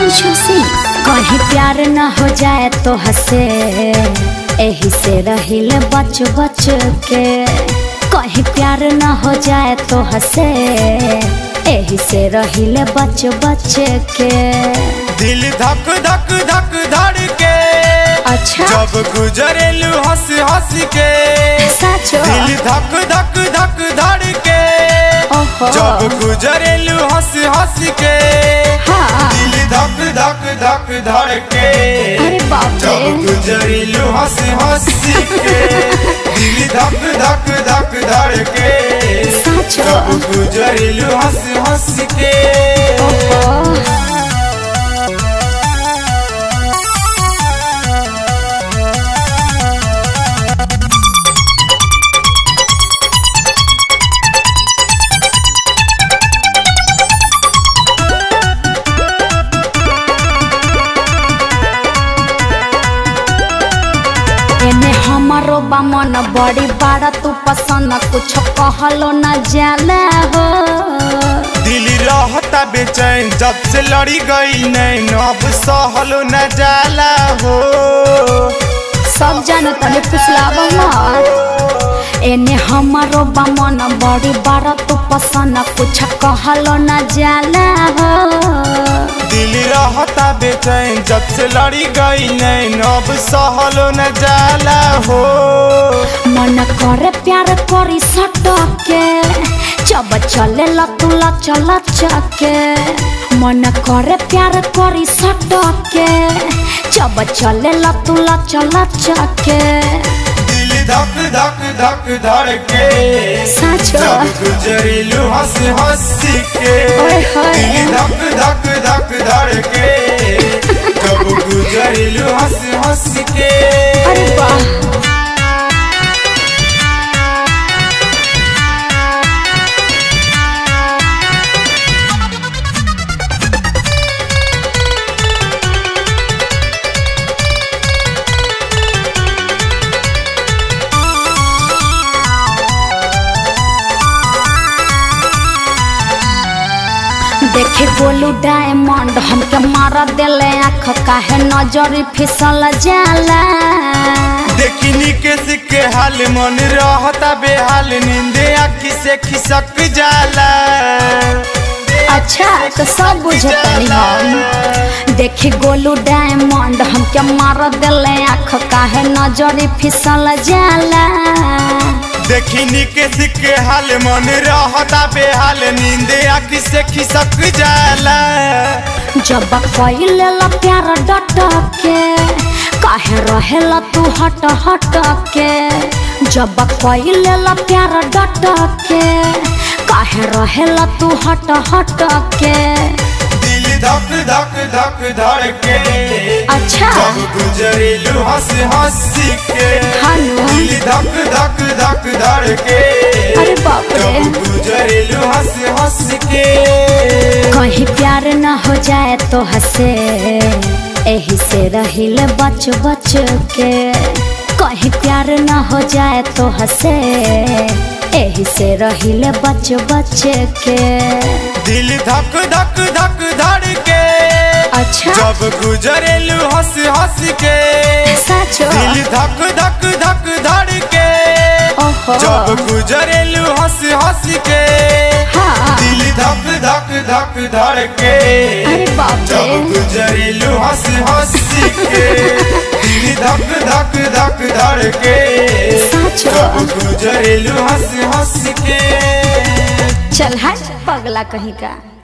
प्रियांशु सिंह कहीं प्यार न हो जाए तो हंसे एही से रहिल बच बच के कहीं प्यार न हो जाए तो हंसे एही से रहिल बच बच के दिल धक धक धक धड़ के अच्छा जब गुजरेलू हंस हंस के सचो दिल धक धक धक धड़ के ओहो जब गुजरेलू हंस हंस के हाँ दिल धक धक धक धड़ के अरे बाप जब रे गुजरेलू हंस हंस के दिल धक धक धक धड़ के सचो जब गुजरेलू हंस हंस के ओहो एने हमारो बा मन बड़ी बाड़ा तू पसंद कुछ कहलो न जाला हो दिल रहता बेचैन जब से लड़ी गई नैन अब सहलो न जाला हो सब जानो तने फुसलावा मत एने हमारो बा मन बड़ी बाड़ा तू पसंद कुछ कहलो न जाला हो दिल रहता बेचैन जब से लड़ी गई नैन अब सहलो न जाला हो मन करे प्यार करी सटके जब चले लतुला चल चके मन करे प्यार करी सटके जब चले लतुला चल चके दिल धक धक धक धड़ के सच जब गुजरेलू हंस हंस के ओए होए। दिल धक धक धक धड़ के जब गुजरेलू हंस हंस के अरे वाह देखे गोलू डायमंड हमके मार देले आँख काहे नजर फिसल जाला देखी निकेश के हाल मन रहता बेहाल नींदे आखी से खिसक जाला अच्छा तो सब बुझतनी हम देखी गोलू डायमंड हमके मार देले आँख काहे नजर फिसल जाला देखी निकेश के हाल मन रहता बेहाल नींदे आखी से खिसक जाला जब कइले ला प्यार डट के काहे रहेला तू हट हट के जब कइले ला प्यार डट के काहे रहेला तू हट हट के दिल धक धक धक धड़ के अच्छा जब गुजरेलू हंस हंस के हेलो दिल धक धक धक धड़ के अरे बाप रे जब गुजरेलू हंस हंस के कहीं प्यार न हो जाए तो हंसे एही से रहिल बच बच के कहीं प्यार न हो जाए तो हंसे एही से रहिल बच बच के दिल धक धक धक धड़ के अच्छा जब गुजरेलू हंस हंस के सच दिल धक धक धक धड़ के ओहो जब गुजरेलू हंस हंस के हाँ दिल धक धक धक धड़ के अरे बाप जब रे गुजरेलू हंस हंस के दिल धक धक धक धड़ के सच जब गुजरेलू हंस हंस के चल हट पगला कहीं का